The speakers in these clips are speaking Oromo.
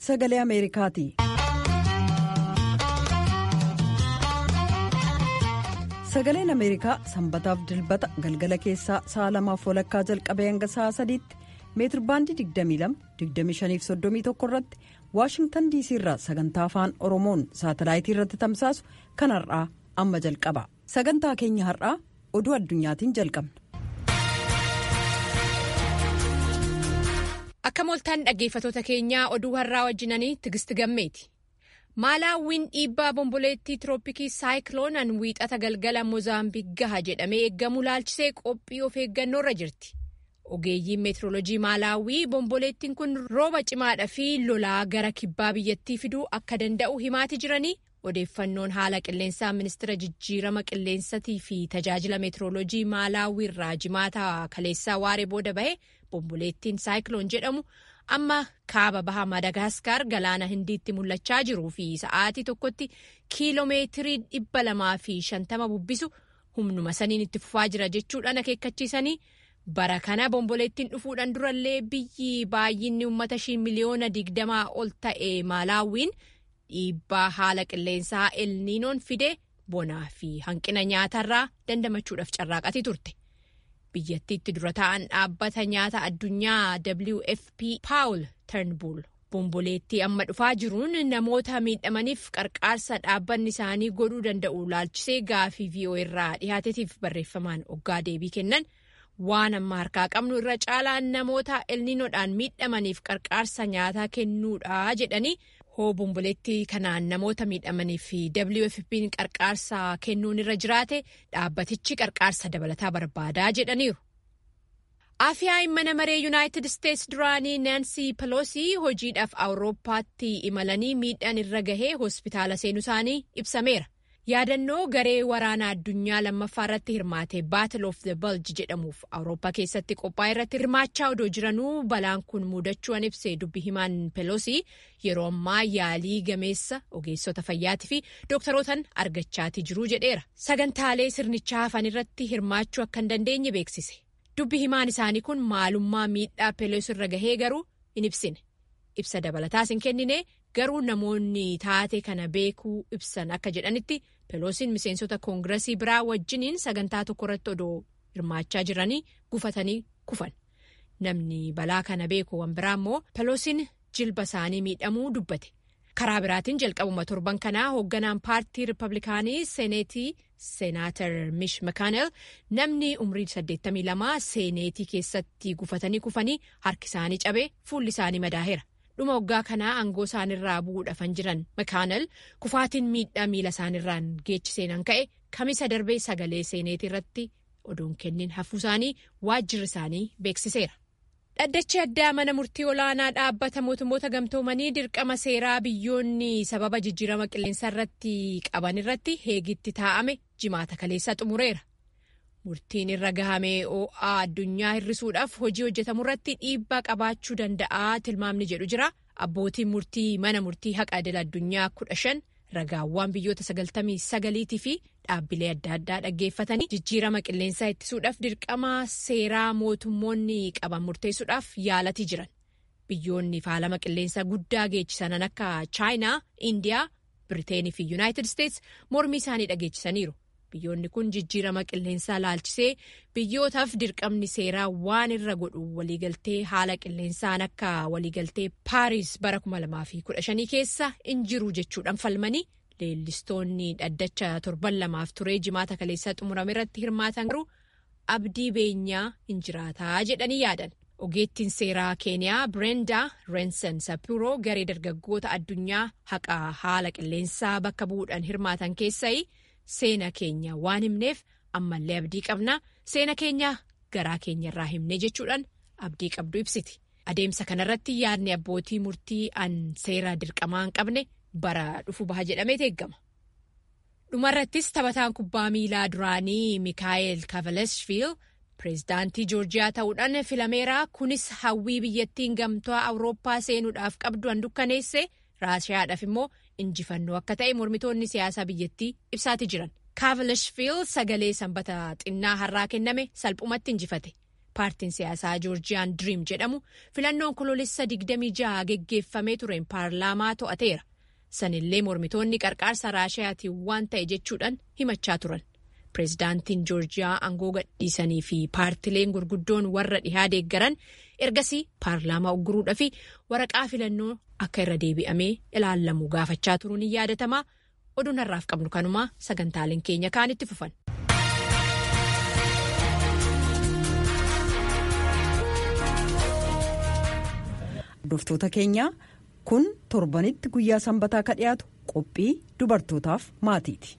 sagalee ameerikaati. sagaleen ameerikaa sanbataaf dilbata galgala keessaa sa'a lamaaf walakkaa jalqabee hanga sa'a sadiitti meetirbaandii 22-25-31 irratti waashingtan diisii irraa sagantaa afaan oromoon saatalaayitii irratti tamsaasu kan har'aa amma jalqaba sagantaa keenya har'aa oduu addunyaatiin jalqabna. akka mooltaan dhaggeeffatoota keenyaa oduu har'aa wajjinanii tigisti gammeeti. maalaawwiin dhiibbaa bomboleettii tirooppikii saayikiloonaan wiixata galgala moozaambiik gaha jedhamee eeggamu laalchisee qophii of eeggannoorra jirti. ogeeyyiin meetiroolojii maalaawwii bomboleettiin kun rooba cimaadhaa fi lolaa gara kibbaa biyyattii fiduu akka danda'u himaati jiranii odeeffannoon haala qilleensaa ministira jijjiirama qilleensatii fi tajaajila meetiroolojii maalaawwii irraa jimaata kaleessaa waaree booda bahe bomboleettiin saayikiloon jedhamu. amma kaaba baha madagaskar galaana hindiitti mul'achaa jiruu fi sa'aatii tokkotti kiiloomeetirii dhibba lamaa fi shantama bubbisu humnuma saniin itti fufaa jira jechuudhaan akeekkachiisanii bara kana bomboleettiin dhufuudhaan durallee biyyi baay'inni uummata ishii miliyoona digdamaa ol ta'e maalaawwiin dhiibbaa haala qilleensaa elniinoon fide bonaa fi hanqina nyaatarraa dandamachuudhaaf carraaqatii turte. biyyattiitti dura ta'an dhaabbata nyaata addunyaa wfp paawul ternbuul bomboleettii amma dhufaa jiruun namoota miidhamaniif qarqaarsa dhaabbanni isaanii godhuu danda'u laalchisee gaafii vi'oo irraa dhihaateetiif barreeffamaan oggaa deebii kennan waan amma harkaa qabnu irra caalaan namoota elniinoodhaan miidhamaniif qarqaarsa nyaataa kennuudha jedhanii hoo bomboleettii kanaan namoota miidhamaniif wfp'n qarqaarsa kennuun irra jiraate dhaabbatichi qarqaarsa dabalataa barbaadaa jedhaniiru. afiyaayin mana maree yuunaayitid isteetsi duraanii naansii peloosii hojiidhaaf awurooppaatti imalanii miidhaan irra gahee hospitaala seenuu isaanii ibsameera. yaadannoo garee waraanaa addunyaa lammaffaa irratti hirmaate baatil of the bulge jedhamuuf awurooppaa keessatti qophaa'e irratti hirmaachaa odoo jiranuu balaan kun muudachuun ibsee dubbi himaan peloosii yeroo ammaa yaalii gameessa ogeessota fayyaatii fi dooktarootaan argachaatii jiruu jedheera sagantaalee sirnichaa hafan irratti hirmaachuu akka hin dandeenye beeksise dubbi himaan isaanii kun maalummaa miidhaa peloosii irra gahee garuu hin ibsine ibsa dabalataas hin kennine garuu namoonni taate kana beekuu ibsan akka jedhanitti peloosiin miseensota koongiresii biraa wajjiniin sagantaa tokko irratti odoo hirmaachaa jiranii gufatanii kufan namni balaa kana beeku wan biraa immoo peloosiin jilba isaanii miidhamuu dubbate karaa biraatiin jalqabuma torban kanaa hoogganaan paartii riippablikaanii seeneetii seenaatar mish makaanel namni umrii 82 seeneetii keessatti gufatanii kufanii harki isaanii cabee fuulli isaanii madaaheera. dhuma waggaa kanaa aangoo isaanirraa bu'uudhaafan jiran makaanal kufaatiin miidhaa miila isaanirraan geechiseenan ka'e kamisa darbee sagalee seeneetii irratti oduun kennin hafuu isaanii waajjirri isaanii beeksiseera. dhaddachi addaa mana murtii olaanaa dhaabbata mootummoota gamtoomanii dirqama seeraa biyyoonni sababa jijjiirama qilleensaa irratti qaban irratti heegitti taa'ame jimaata kaleessaa xumureera. murtiin irra gahamee oo'aa addunyaa hir'isuudhaaf hojii hojjetamu irratti dhiibbaa qabaachuu danda'a tilmaamni jedhu jira abbootiin murtii mana murtii haqa idil addunyaa kudha shan ragaawwan biyyoota sagaltamii sagaliitii fi dhaabbilee adda addaa dhaggeeffatanii jijjiirama qilleensaa ittisuudhaaf dirqama seeraa mootummoonni qaban murteessuudhaaf yaalatii jiran biyyoonni faalama qilleensaa guddaa geechisanan akka chaayinaa indiyaa biriteenii fi yuunaayitid isteets mormii isaanii dhageechisaniiru. biyyoonni kun jijjiirama qilleensaa laalchisee biyyootaaf dirqamni seeraa waan irra godhu waliigaltee haala qilleensaan akka waliigaltee paaris bara 2015 keessa hin jiru jechuudhaan falmanii leellistoonni dhaddacha torban lamaaf turee jimaata kaleessaa xumurame irratti hirmaatan garuu abdii beenyaa hin jiraataa jedhanii yaadan. ogeettiin seeraa keeniyaa birendaa reensan sapiroo garee dargaggoota addunyaa haqa haala qilleensaa bakka bu'uudhaan hirmaatan keessaa. Seena keenya waan himneef ammallee abdii qabna seena keenya garaa keenya irraa himne jechuudhaan abdii qabdu ibsiti. Adeemsa kanarratti yaadni abbootii murtii an seera dirqamaa hin qabne bara dhufu baha jedhamee eeggama. Dhumarrattis taphataan kubbaa miilaa duraanii Mikaa'el Kavalesfiil pireezidaantii Joorjiyaa ta'uudhaan filameera. Kunis hawwii biyyattiin gamtaa Awurooppaa seenuudhaaf qabdu dukkaneesse Raashiyaadhaaf immoo injifannoo akka ta'e mormitoonni siyaasaa biyyattii ibsaati jiran. Kavalesfiil sagalee sanbata xinnaa har'aa kenname salphumatti injifate. paartiin siyaasaa joorjiyaan diriim jedhamu filannoon koloolessa 26 geggeeffamee tureen paarlaamaa to'ateera sanillee mormitoonni qarqaarsa raashiyaatiin waan ta'e jechuudhaan himachaa turan pireezidaantiin joorjiyaa aangoo gadhiisanii fi paartileen gurguddoon warra dhihaa deeggaran ergasii paarlaamaa ugguruudhaa fi waraqaa filannoo akka irra deebi'amee ilaallamu gaafachaa turuun ni yaadatama oduun har'aaf qabnu kanumaa sagantaaleen keenya kaanitti fufan. Hordoftoota keenyaa kun torbanitti guyyaa sanbataa ka dhiyaatu qophii dubartootaaf maatiiti.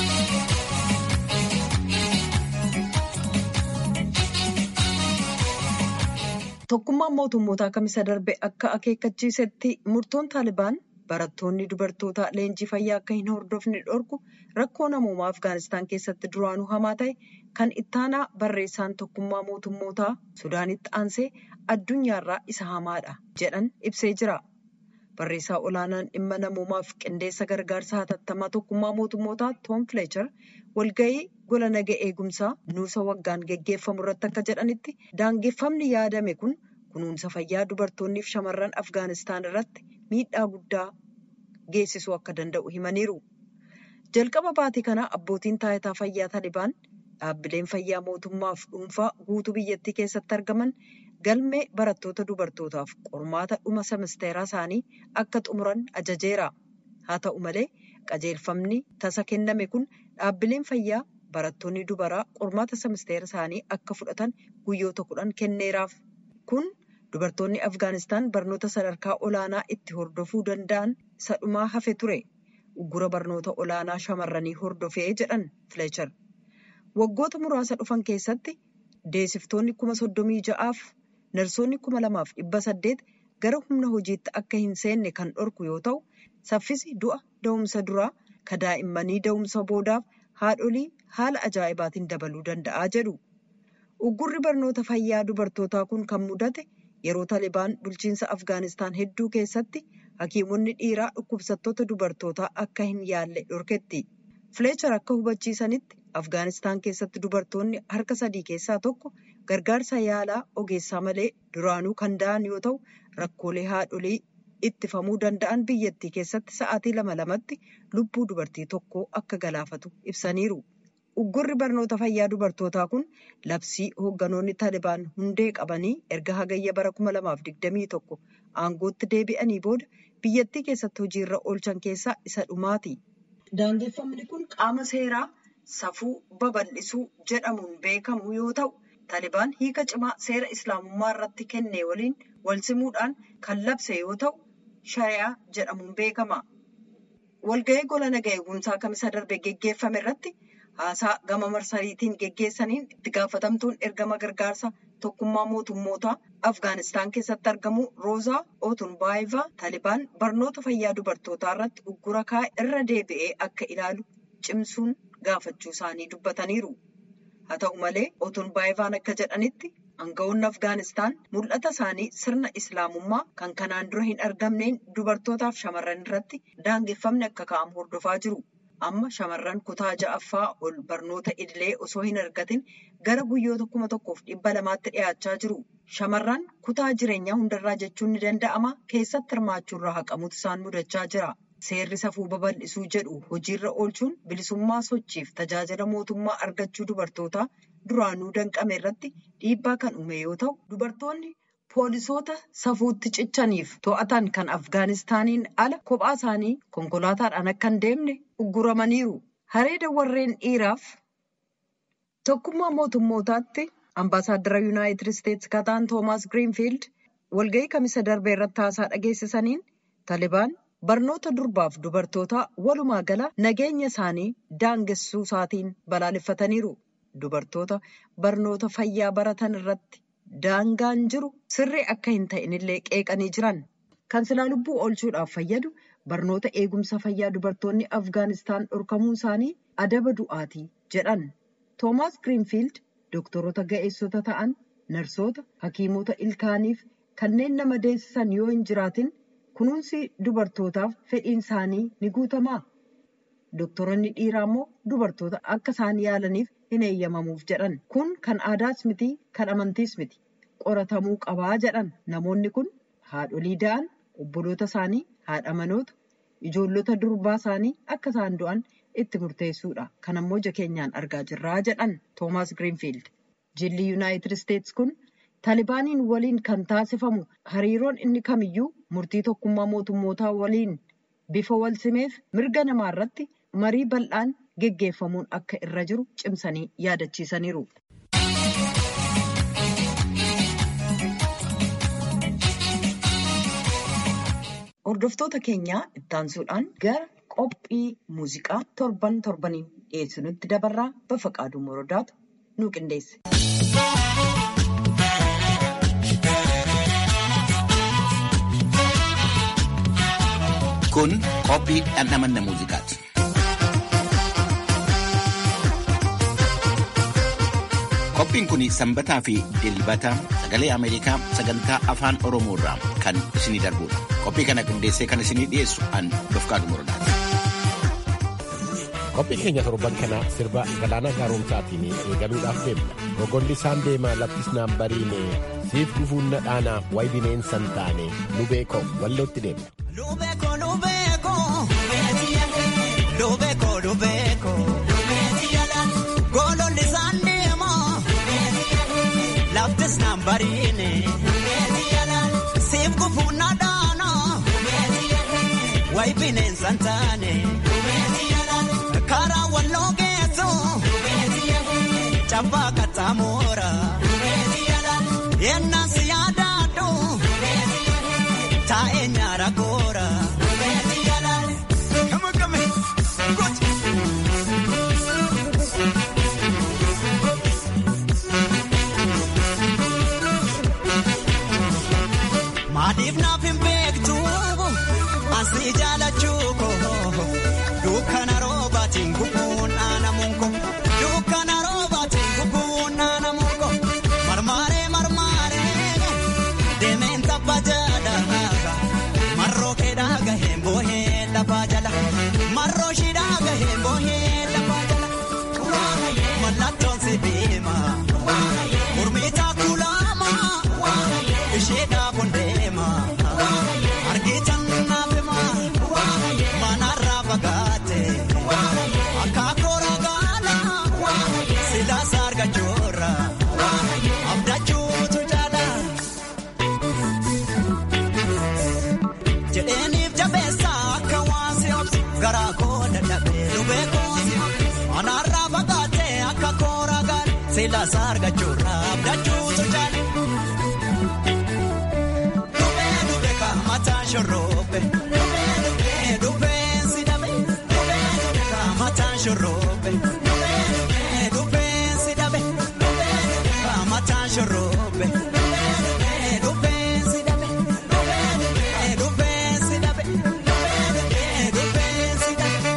Tokkummaan mootummootaa kamisa darbe akka akeekkachiisetti murtoon taalibaan barattoonni dubartoota leenjii fayyaa akka hin hordofne dhorku rakkoo namoomaa Afgaanistaan keessatti duraanuu hamaa ta'e kan ittaanaa barreessaan tokkummaa mootummootaa Sudaanitti aansee addunyaarraa isa hamaadha jedhan ibsee jira. Barreessaa olaanaan dhimma namoomaaf qindeessa gargaarsa hatattamaa tokkummaa mootummootaa Toom Fileechar walga'ii gola naga eegumsaa nuusa waggaan geggeeffamu irratti akka jedhanitti daangeffamni yaadame kun kunuunsa fayyaa dubartoonniif shamarran Afgaanistaan irratti miidhaa guddaa geessisuu akka danda'u himaniiru. Jalqaba baatii kanaa abbootiin taayitaa fayyaa Talibaan dhaabbileen fayyaa mootummaaf dhuunfaa guutuu biyyattii keessatti argaman galmee barattoota dubartootaaf qormaata dhuma semisteeraa isaanii akka xumuran ajajeera. Haa ta'u malee qajeelfamni tasa kenname kun dhaabbileen fayyaa barattoonni dubaraa qormaata semisteera isaanii akka fudhatan guyyoota kudhan kenneeraaf. Kun dubartoonni Afgaanistaan barnoota sadarkaa olaanaa itti hordofuu danda'an isa dhumaa hafe ture. Uggura barnoota olaanaa shamarranii hordofee jedhan Fileechar. Waggoota muraasa dhufan keessatti deessiftoonni kuma soddomii ja'aaf narsoonni kuma lamaaf dhibba saddeet gara humna hojiitti akka hin seenne kan dhorku yoo ta'u, saffisi du'a da'umsa duraa ka daa'immanii da'umsa boodaaf haadholii haala ajaa'ibaatiin dabaluu danda'a jedhu. Uggurri barnoota fayyaa dubartootaa kun kan mudate yeroo Talibaan bulchiinsa Afgaanistaan hedduu keessatti hakiimonni dhiiraa dhukkubsattoota dubartootaa akka hin yaalle dhorketti. Fileechar akka hubachiisanitti Afgaanistaan keessatti dubartoonni harka sadii keessaa tokko gargaarsa yaalaa ogeessaa malee duraanuu kan da'an yoo ta'u, rakkoolee haadholii ittifamuu danda'an biyyattii keessatti sa'aatii lama lamatti lubbuu dubartii tokkoo akka galaafatu ibsaniiru. Uggurri barnoota fayyaa dubartootaa kun labsii hoogganoonni Talibaan hundee qabanii erga hagayya bara 2021 aangootti deebi'anii booda biyyattii keessatti hojiirra oolchan keessaa isa dhumaati. Daangeffamni kun qaama seeraa safuu babal'isuu jedhamuun beekamu yoo ta'u, Talibaan hiika cimaa seera islaamummaa irratti kenne waliin wal simuudhaan kan labse yoo ta'u, shari'aa jedhamuun beekama. Walga'ii gola naga eegumsaa kamisa darbe geggeeffame irratti haasaa gama marsariitiin geggeessaniin itti gaafatamtuun ergama gargaarsa tokkummaa mootummootaa Afgaanistaan keessatti argamu Roozaa Otunbaayivaa Talibaan barnoota fayyaa dubartootaa irratti uggura kaa'e irra deebi'ee akka ilaalu cimsuun gaafachuu isaanii dubbataniiru. Haa ta'u malee Otunbaayivaan akka jedhanitti Aanga'oonni Afgaanistaan mul'ata isaanii sirna Islaamummaa kan kanaan dura hin argamneen dubartootaaf shamarran irratti daangeffamni akka kaa'amu hordofaa jiru. Amma shamarran kutaa ja'affaa ol barnoota idilee osoo hin argatin gara guyyoota kuma tokkoof dhibba lamaatti dhiyaachaa jiru. Shamarran kutaa jireenyaa hundarraa jechuun ni danda'ama keessatti hirmaachuurraa haqamuutu isaan mudachaa jira. Seerri safuu babal'isuu jedhu hojiirra oolchuun bilisummaa sochiif tajaajila mootummaa argachuu dubartootaa duraanuu danqame irratti dhiibbaa kan uume yoo ta'u, dubartoonni poolisoota safuutti cichaniif to'atan kan Afgaanistaaniin ala kophaa isaanii konkolaataadhaan akka hin deemne ugguramaniiru. Hareeda warreen dhiiraaf tokkummaa mootummootaatti ambaasaaddara yuunaayitid isteetsi kataan toomaas giriinfiild walga'ii kamisa darbe irratti haasaa dhageessisaniin talibaan barnoota durbaaf dubartootaa walumaa gala nageenya isaanii daangessuu isaatiin balaaleffataniiru. Dubartoota barnoota fayyaa baratan irratti daangaan jiru sirrii akka hin ta'inillee qeeqanii jiran. Kan silaa lubbuu oolchuudhaaf fayyadu barnoota eegumsa fayyaa dubartoonni Afgaanistaan dhorkamuun isaanii adaba du'aatii jedhan. Toomaas Giriinfiild doktoroota ga'eessota ta'an, narsoota, hakiimota ilkaaniif kanneen nama deessisan yoo hin jiraatin kunuunsi dubartootaaf fedhiin isaanii ni guutamaa. Doktoroonni dhiiraa immoo dubartoota akka isaan yaalaniif hin eeyyamamuuf jedhan kun kan aadaas miti kan amantiis miti qoratamuu qabaa jedhan namoonni kun haadholii da'an obboloota isaanii haadha manoota ijoollota durbaa isaanii akka isaan du'an itti murteessuudha kan ammoo ija keenyaan argaa jirraa jedhan toomaas giriinfiild jilli yuunaayitid isteetsi kun taalibaaniin waliin kan taasifamu hariiroon inni kamiyyuu murtii tokkummaa mootummootaa waliin bifa wal simeef mirga namaa irratti marii bal'aan geggeeffamuun akka irra jiru cimsanii yaadachiisaniiru. Hordoftoota keenyaa ittaansuudhaan gara qophii muuziqaa torban torbaniin dhiyeessinutti dabarraa Bafaqaaduu Morodaatu nu qindeesse. Kun qophii dhandhamanna muuziqaati. Qophiin kun sanbataa fi dilbata sagalee Ameerikaa sagantaa afaan Oromoo irraa kan isinii darbudha. Qophii kana qindeessee kan isinii dhiyeessu an Dofqaadu Morodaati. Qophii keenya torban kana sirba galaana gaaromsaatiin eegaluudhaaf deemna. Rogolli isaan deemaa laftis naan bariine siif gufuun na dhaanaa wayi bineensan taane nu beekoo wallootti deemna. Lubeeko lubeeko lubeeko lubeeko gololli isaan deemaa laftis naan bariine siif gufuun na dhaanaa wayi bineensan taane karaa walloo geessu cabbaa kattaamoora yennaan si yaadaadhu taa'ee nyaara goora. Maaliif naaf hin beektu asii jaalachuu koo dukkana roobaatiin gubuun dhaanamuun koo dukkana roobaatiin gubuun dhaanamuun koo marmaaree marmaaree deemeen tabba jala marroo keedhaa gaheen boohee lafaa jala marroo shidhaa gaheen boohee lafaa jala mallattoon si deema mormiitaa kulaama ishee dhaabuun deema argitan naafema manarraa fagaate akka koora gaala silaasa argachuurra abdachuutu jaala. jedheeniif jabeessa akka waan si obsu garaa koo dadhabee lubee koo si manarraa fagaate akka koora gaala silaasa argachuurra abdachuutu jaala. Dubee dubee ka mataa shorroobe. Dubee dubee dubee si dhabe. Dubee dubee ka mataa shorroobe. Dubee dubee dubee si dhabe. Dubee dubee ka mataa shorroobe. Dubee dubee dubee si dhabe. Dubee dubee dubee si dhabe. Dubee dubee dubee si dhabe.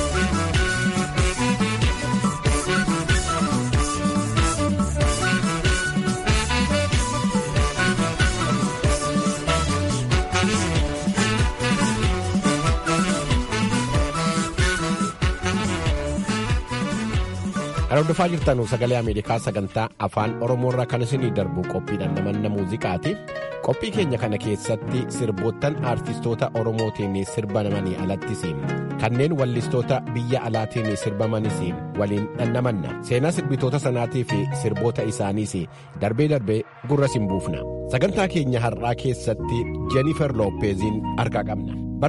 Kan hordofaa jirtan sagalee Ameerikaa sagantaa afaan Oromoorraa kan isinii darbu qophiidhaan namanna muuziqaati. Qophii keenya kana keessatti sirboottan aartistoota Oromootiin sirbamanii alattis kanneen wallistoota biyya alaatiin sirbamanis waliin dhannamanna. Seenaa sirbitoota sanaatii fi sirboota isaaniis darbee darbee gurra siin buufna. Sagantaa keenya har'aa keessatti Jennifer Loppeziin argaa qabna. Bara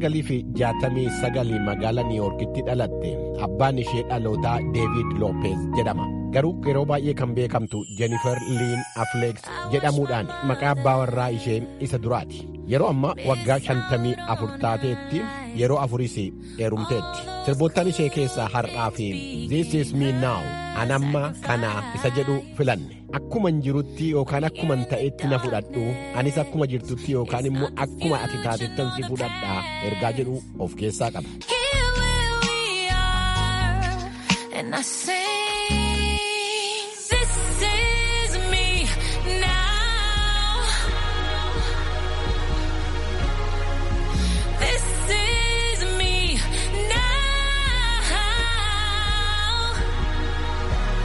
1969 magaalaa Niiwuorkitti dhalatte abbaan ishee dhalootaa Deevid Loopez jedhama. Garuu yeroo baay'ee kan beekamtu Jennifer Liin Afleeks jedhamuudhaan maqaa abbaa warraa ishee isa duraati. Yeroo ammaa waggaa 54 taateetti yeroo afuris heerumteetti. Sirboottan ishee keessaa har'aa fi This is me now anamma kanaa isa jedhu filanne. Akkuman jirutti yookaan akkuman ta'etti na fudhadhu anis akkuma jirtutti yookaan immoo akkuma ati taatettan si fudhadhaa ergaa jedhu of keessaa qaba. Here where we are, and I sing, this is me now. This is me now.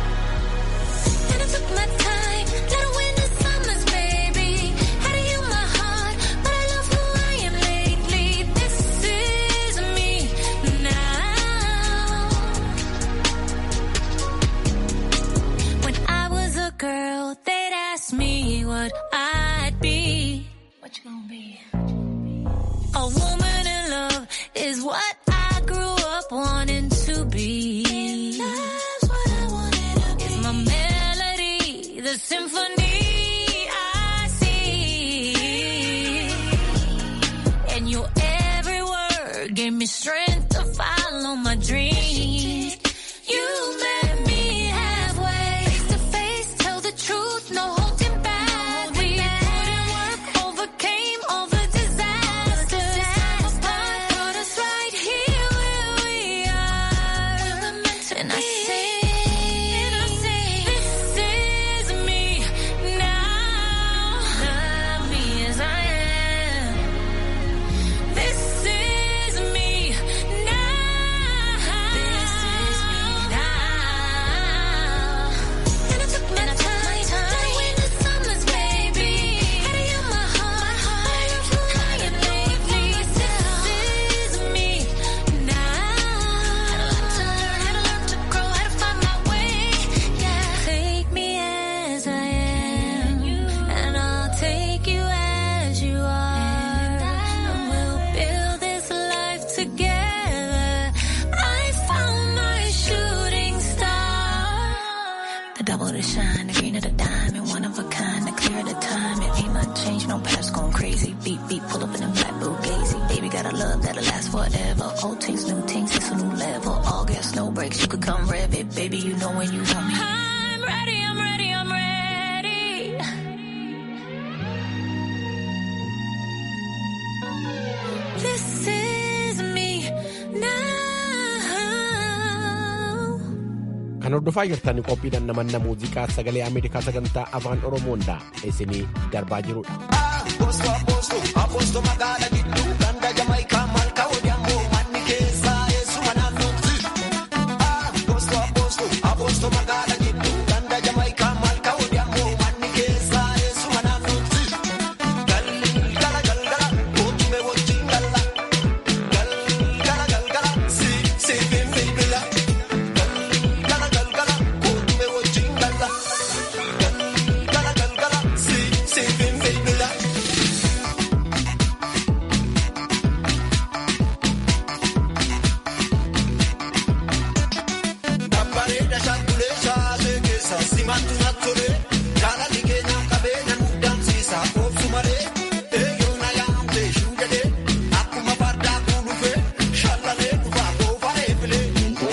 word gave me strength to follow my dreams. You met me halfway, face to face, tell the truth, no holding back. We put in work, overcame all the disasters. Apart, brought us right here where we are. And I say, this is me now. Love me as I am. This is me now. This is me now. And I took my time to win the summers, baby. Had you on my heart, but you're flying lately. This is me now. Had a lot to learn, had to learn to grow, had to find my way. Yeah, take me as I am, and I'll take you as you are, and we'll build this life together. I found my shooting star. The double the shine, the green of the diamond, one of a kind, the clear of the time. It ain't much change, no past going crazy. Beat, beat, pull up in a black Bugatti. Baby, got a love that'll last forever. Old things, new things, it's a new level. All gas, no brakes, you could come rev it. Baby, you know when you want me. I'm ready, I'm ready, I'm ready. This is me now. Kan hordofaa jirtan qophiidhaan namanna muuziqaa sagalee Ameerikaa sagantaa afaan Oromoodha isinii darbaa jirudha. Apoosto apoosto apoosto magaala gidduu ganda jamaayikaa malkaa odeemmoo manni keessaa eessuma naannootti. Apoosto apoosto apoosto magaala gidduu ganda jamaayikaa malkaa odeemmoo manni keessaa eessuma naannootti. Galgala galgala mootume wajjin galla. Galgala galgala si si bilbila. Galgala galgala mootume wajjin galla. Galgala galgala si si bilbila. Babbareeda shaakkulee shaasee keessa simaatu na tole. Jaalalli keenyaan qabeenya nu dansiisa oobsu malee. Eeyyoo na yaamte shuu jedhee akkuma fardaa kuulufee shallalee dhufaa boofaa eebilee.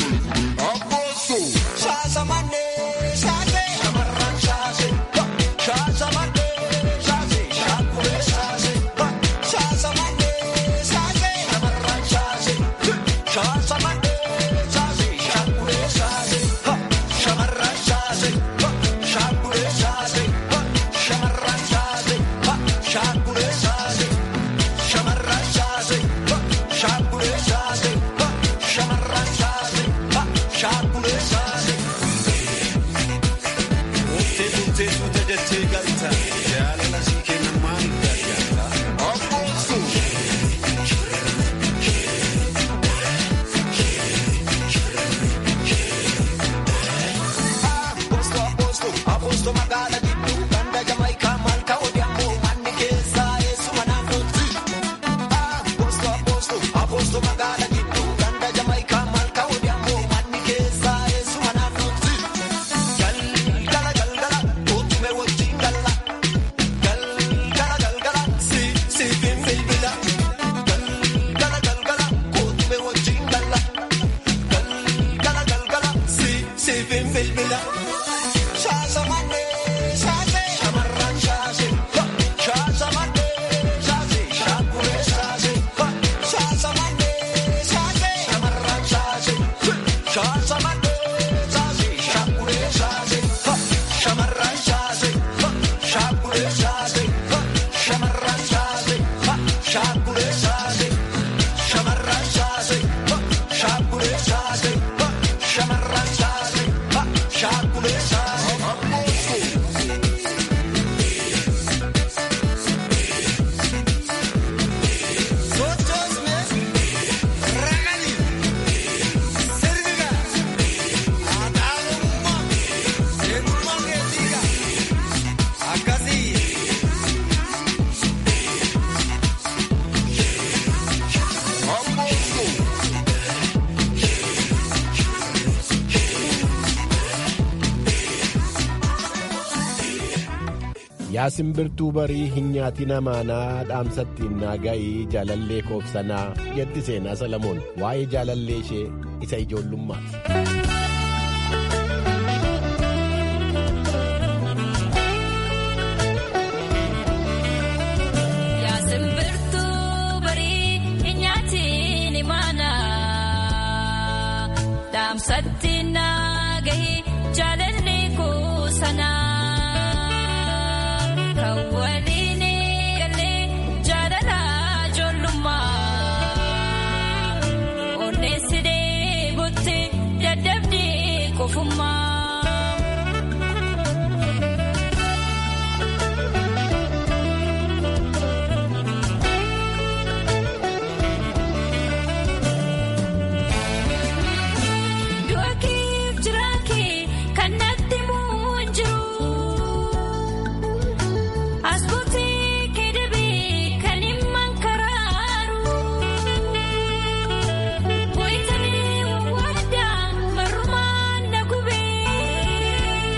Shaasa mannee shaasee shamarran shaasee shaasa mannee shaasee shaakkulee shaasee shaasa mannee shaasee shamarran shaasee shaasa mannee shaasee shaakkulee shaasee shamarran shaasee shaakkulee shaasee shamarran shaasee shaakkulee shaasee shamarran shaasee shaakkulee shaasee shamarran shaasee shaakkulee shaasee. Oftee bultee suuta jettee galta jaalala sii kenna maaliif gargaarta? Obboosuu. Apoosto apoosto apoosto magaala gidduu ganda jamaayikaa malkaa odeemmoo manni keessaa eessuma naannootti. Apoosto apoosto apoosto magaala gidduu ganda jamaayikaa malkaa odeemmoo manni keessaa eessuma naannootti. Galgala galgala mootume wajjin galla. Galgala galgala si si bilbila. Galgala galgala mootume wajjin galla. Galgala galgala si si bilbila. Shaasa mannee shaasee shamarran shaasee shaasa mannee shaasee shaakkulee shaasee shaasa mannee shaasee shamarran shaasee shaasa mannee shaasee shaakkulee shaasee shamarran shaasee shaakkulee shaasee shamarran shaasee shaakkulee shaasee shamarran shaasee shaakkulee shaasee shamarran shaasee shaakkulee shaasee. yaa simbirtuu barii hin nyaatina maanaa dhaamsattiin naa ga'ii jaalallee koobsanaa jetti seenaa salamoon waa'ee jaalallee ishee isa ijoollummaati. Yaa simbirtuu barii hin nyaatiin maana dhaamsatti naa gahi jaalalli kuusanaa kan waliin galee jaalala ijoollummaa onneessidee butti dadhabdee qofummaa. Du'akiif jiraakee kan natti muun jiru. Asbuutii keedabee kan himman karaaru. Wayitanii wawwaaddaa marrumaan na gubee.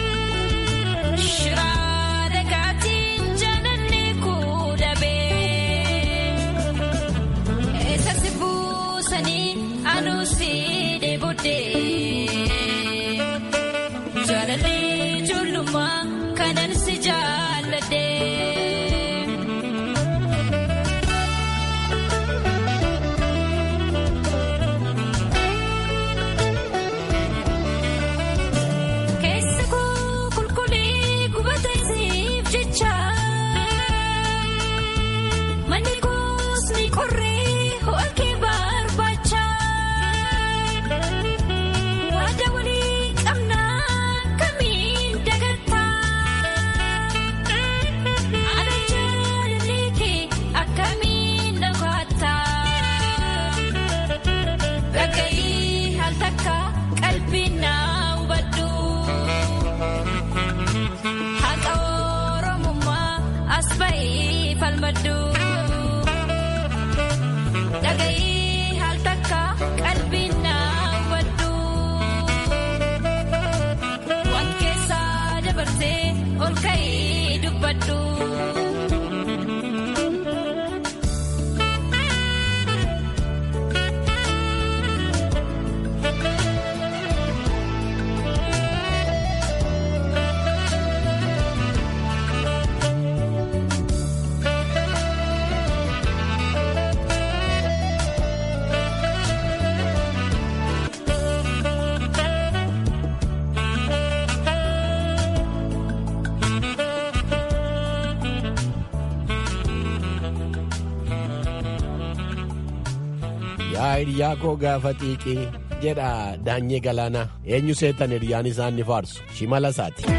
Shiraa dhagaatiin jaalalli kuudabee. Eessatti buusanii anuusi dheebodee. Jaalalli ijoollummaa kanan si jaalladhee. Keessa koo qulqullee gubata isiif jecha. Manni koos ni qorree ho'a kee barbaacha. Waada walii qabnaa kamiin dagattaa. Ana jaalalli kee akkamiin dhagaattaa. Dhaga'ii haal takka qalbiin naa hubadhu. Haqa Oromummaa as ba'ee falmadhu. Dhaga'ii haal takka qalbiin naa hubadhu. Waan keessaa dabarsee ol ka'ee dubbadhu. yaa hiriyaa koo gaafa xiiqii jedha daanyee galaanaa eenyu seetan hiriyaan isaan ni faarsu shimala isaati.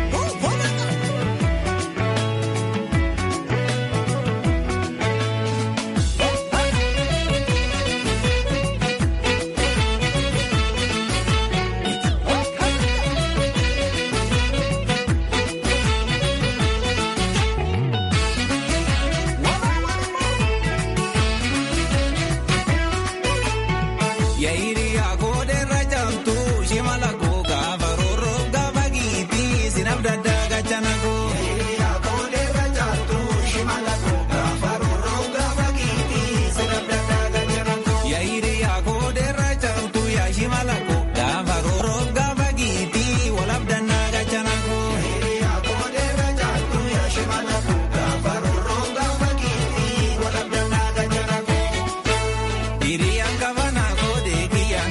Yaayiriyaa gooderra jamtu shimala koo gaafa roorroo gaafa giitii sinaf daddaa gachana koo. Yaayiriyaa gooderra jamtu shimala koo gaafa roorroo gaafa giitii sinaf daddaa gachana koo. Yaayiriyaa gooderra jamtu yaa shimala koo gaafa roorroo gaafa giitii walaf dannaa gachana koo. Yaayiriyaa gooderra jamtu yaa shimala koo gaafa roorroo gaafa giitii walaf dannaa gachana koo. Hiriyaan kafanaa koodee kiyya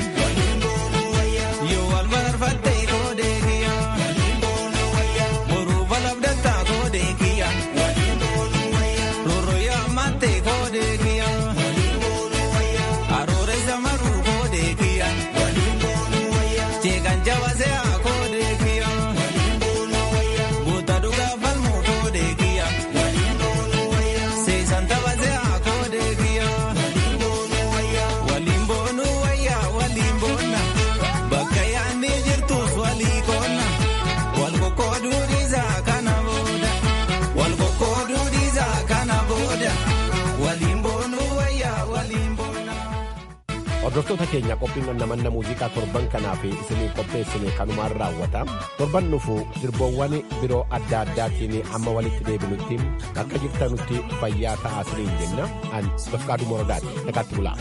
hordoftoota keenya qophiin namanna muuziqaa torban kanaa fi isinii qopheessine kanumaan raawwata torban dhufu sirboowwan biroo adda addaatiin amma walitti deebinutti akka jirtanutti fayyaa ta'aa isiniin jenna an bafqaaduu morodaati nagaatti bulaa.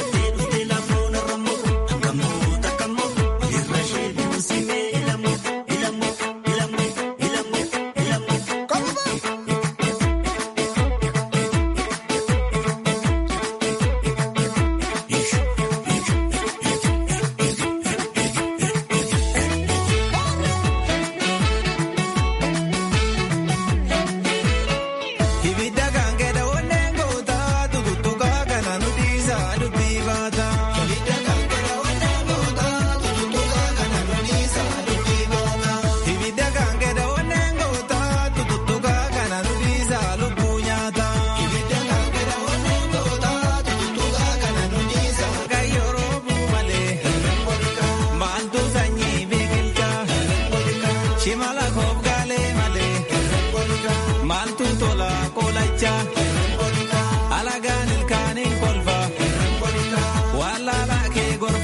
Ibidda kan kedha onneen goota tututtuqaa kana nuti isaa dubbii baata. Ibidda kan kedha onneen goota tututtuqaa kana nuti isaa dubbii baata. Ibidda kan kedha onneen goota tututtuqaa kana nuti isaa lubbuu nyaata. Ibidda kan kedha onneen goota tututtuqaa kana nuti isaa kayyoo malee. Maaltu sanyii biqilcha. Shimala koof gaalee malee. Maaltu tola koolacha. Alagaan ilkaaniin kolfa. Wallaala kee gora.